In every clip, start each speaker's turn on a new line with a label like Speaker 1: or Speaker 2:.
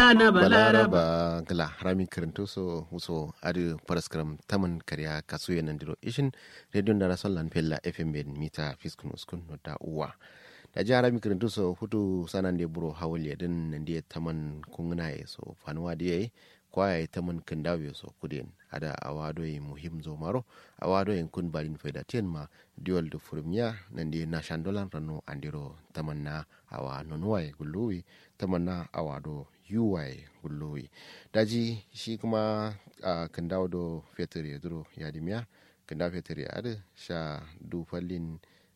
Speaker 1: mata na balaraba
Speaker 2: balaraba gala harami karanto so wuso adi paraskram taman karya kasu yanan diro ishin radio da rason lan pella fm ben mita fiskun uskun no da uwa da ji harami karanto so hutu sanan de buro hawal ya din nan de taman kungna ya so fanuwa da yayi kwaya ya taman kandawe so kudin ada awado yi muhim zo maro awado yin kun balin faida ten ma diwal da furmiya nan de na shandolan rano andiro taman na awa nonuwa gulluwi taman na awado yuwaye gullowi daji shi kuma a kan dawo do fetur ya duro ya dimiya kan dawo fetur ya adi sha dufallin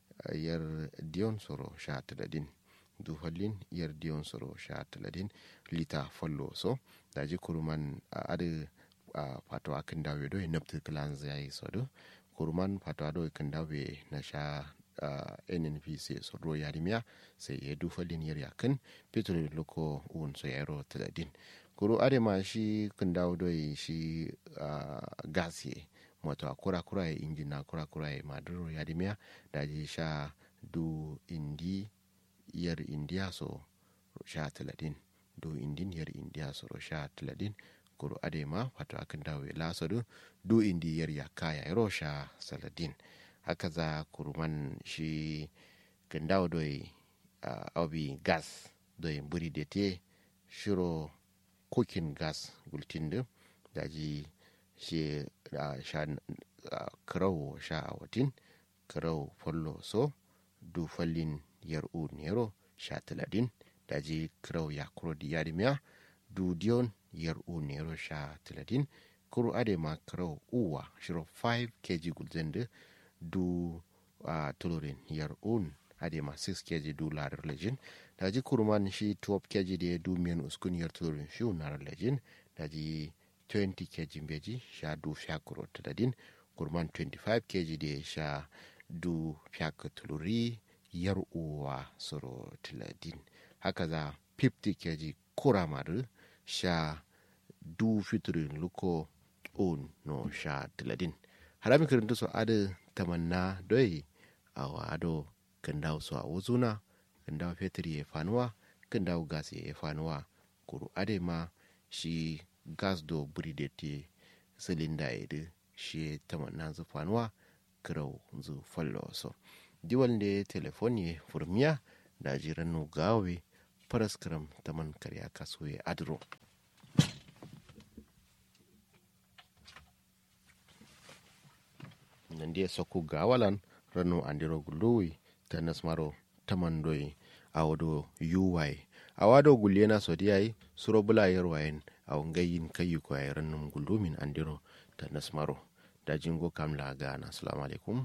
Speaker 2: yar diyon soro sha taladin dufallin yar diyon soro sha taladin lita fallo so daji kuruman adi a fatawa kan dawo do ya nabta kilan zai so do kuruman fatawa do kan dawo na sha uh, nnpc sodro yarimiya sai ya dufa liniyar yakin petrol loko un so yaro taladin kuro adema shi kun dawo doi shi uh, gas ye moto kura kura ya injin na kura kura ya maduro yarimiya da ji sha du indi yar indiya so sha taladin du indin yar indiya so sha taladin kuro adema wato akan dawo lasadu du indi yar yakaya yaro sha saladin haka za kuruman shi gandawa doi uh, obi gas doi buri da te shiro cooking gas gultin da ji shi uh, sha uh, kirau sha a watin kirau follo so du fallin yar u nero sha taladin da ji kirau ya kuro di yadimiya du diyon yar u nero sha taladin kuro ade ma kirau uwa shiro 5 kg gulzende du uh, tulurin yar un ade ma 6 kg du ladar lejin da ji kurman shi 12 kg da du miyan uskun yar tulurin shi unar lejin da ji 20 kg beji sha du fiakuro tadadin kurman 25 kg da sha du fiak tuluri yar uwa soro tiladin haka za 50 kg kuramar sha du fiturin luko un no sha tiladin harami kirintu so ada tamanna doi a wado kan dawo su a wuzuna kan dawo fetur ya fanuwa kan dawo gas ya fanuwa kuru ade ma shi gas do buri da te silinda ya da shi tamanna zu fanuwa kirau zu fallo so diwal da telefon ya furmiya da jiran no gawe paraskram taman karya kaso ya adro nandiye sokku gawalan rano andiro guluwi ta nasmaro tamandoyi awodo yuwai awado gullena sodiyai suro bula yarwayen aw ngayin kayi ko ay rannum gulumin andiro ta nasmaro da jingo kamla gana assalamu alaikum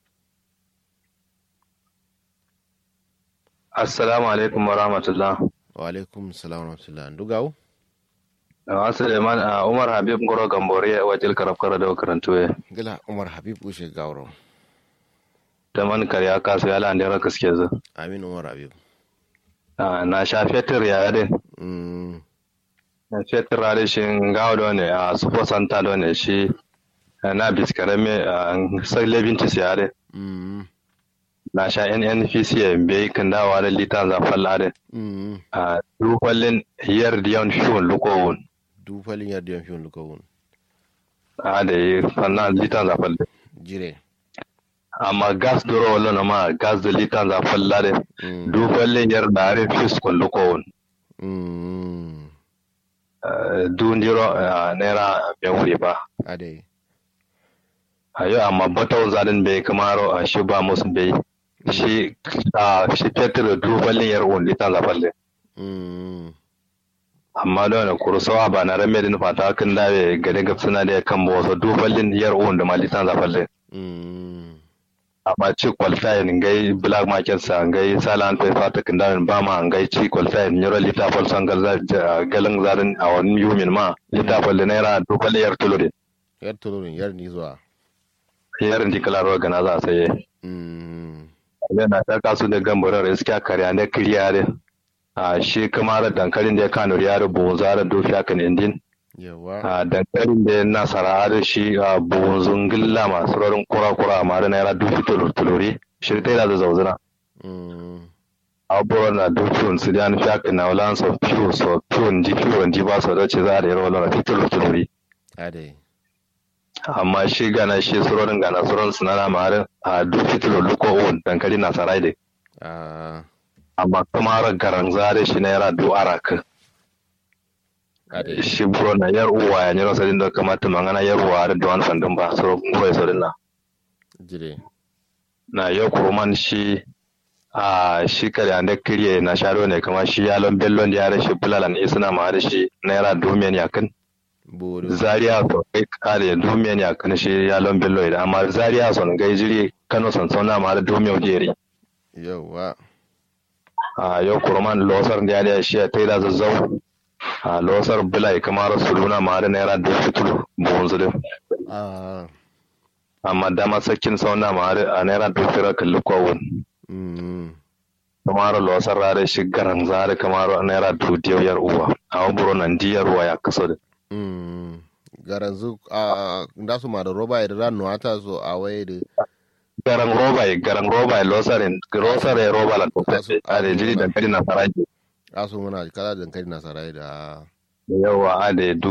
Speaker 3: assalamu alaikum wa rahmatullah
Speaker 2: wa alaikum salam wa rahmatullah ndugaw
Speaker 3: Uh, Suleiman uh, Umar Habib Ngoro Gambore wajil karab kara da karantu ya.
Speaker 2: gila umar habib ushe gawro
Speaker 3: Da man karya kasu ya lande ra kaske zu.
Speaker 2: amin umar habib
Speaker 3: Uh, na sha fetur ya yade.
Speaker 2: mm,
Speaker 3: Na fetur ya shi ngawo do ne a supo santa do ne shi uh, na biskare me uh, sai lebintis ya yade.
Speaker 2: mm,
Speaker 3: Na sha NNPC ya bai kan dawa da litan zafin lade.
Speaker 2: mm.
Speaker 3: A dukwallin yar diyan shun lukowun.
Speaker 2: du falin yardiyan fiyon lukawun
Speaker 3: A da yi fanna litan zafin
Speaker 2: jire
Speaker 3: amma gas duro wala na ma gas da litan zafin lade.
Speaker 2: mm,
Speaker 3: dukwallin yar da are fis kun lukowun.
Speaker 2: mm,
Speaker 3: dundiro naira bai wuri ba
Speaker 2: ade
Speaker 3: a yau amma batau zaɗin bai kamaro a shi ba musu bai shi a shi fetur dubalin yar wun litan zafalle
Speaker 2: mm,
Speaker 3: amma da wani kursawa ba na rame din fata kan dawe gade gab suna da kan ba wasu dubalin yar wun da ma litan zafalle
Speaker 2: mm,
Speaker 3: amma ci qualifying ngai black market sa ngai salan fe fata kan dawe ba ma ngai ci qualifying nyoro lita fal sangal za galan zarin a wani yumin ma lita fal naira dubalin yar tulure
Speaker 2: yar tulurin yar ni zuwa
Speaker 3: yarin dikalaro gana za a saye
Speaker 2: mm,
Speaker 3: yana ta kasu da gambarar iska karya ne kiriyare a shi kamar dankalin da ya kano ya rubu zara dofi akan indin
Speaker 2: yawa
Speaker 3: a dankalin da ya nasara da shi a buhun gilla masu rarin kura-kura a mara naira dufi tuluri shi ta yi da zauzuna
Speaker 2: mm,
Speaker 3: aburo na dukun su dan fiak na ulan so piu so piu ndi piu ndi ba so da ce za da yaro na fitul tuluri
Speaker 2: ade
Speaker 3: amma shi gana shi surorin gana surorin sunana ma a duk fitul luko on dankali na sarai de
Speaker 2: a
Speaker 3: amma kuma har garan zare shi na yara du araka
Speaker 2: ade
Speaker 3: shi buro na yar uwa ya nyiro sadin da kamata mangana yar uwa da duwan fandin ba so ngoi so na
Speaker 2: jire
Speaker 3: na yau kuruman shi a shi kare an da kirye na sharo ne kama shi yalon bellon da yare shi bulalan isna ma da shi naira domin yakin
Speaker 2: buru
Speaker 3: zaria so kai kare domin yakin shi yalon bello idan amma zaria son gai jiri kano son sauna ma da domin jeri
Speaker 2: yawa
Speaker 3: a yau kuruman losar da yare shi ta yi da zazzau a losar bulai kamar suluna ma da naira dubu fitul buhun zulum
Speaker 2: a
Speaker 3: amma dama sakin sauna ma da a naira dubu firar kalli kowun
Speaker 2: mm
Speaker 3: kamar losar rare shi garan zare kamar naira dubu diyar yar uwa a waburo nan diyar uwa ya kaso da
Speaker 2: mm garanzu a da su ma da roba da ran nuwata so a waye da
Speaker 3: garan roba ya garan roba ya losarin losar ya roba la tofe a da jiri dankali na faraji
Speaker 2: asu muna kala dankali nasarai da
Speaker 3: yawa a da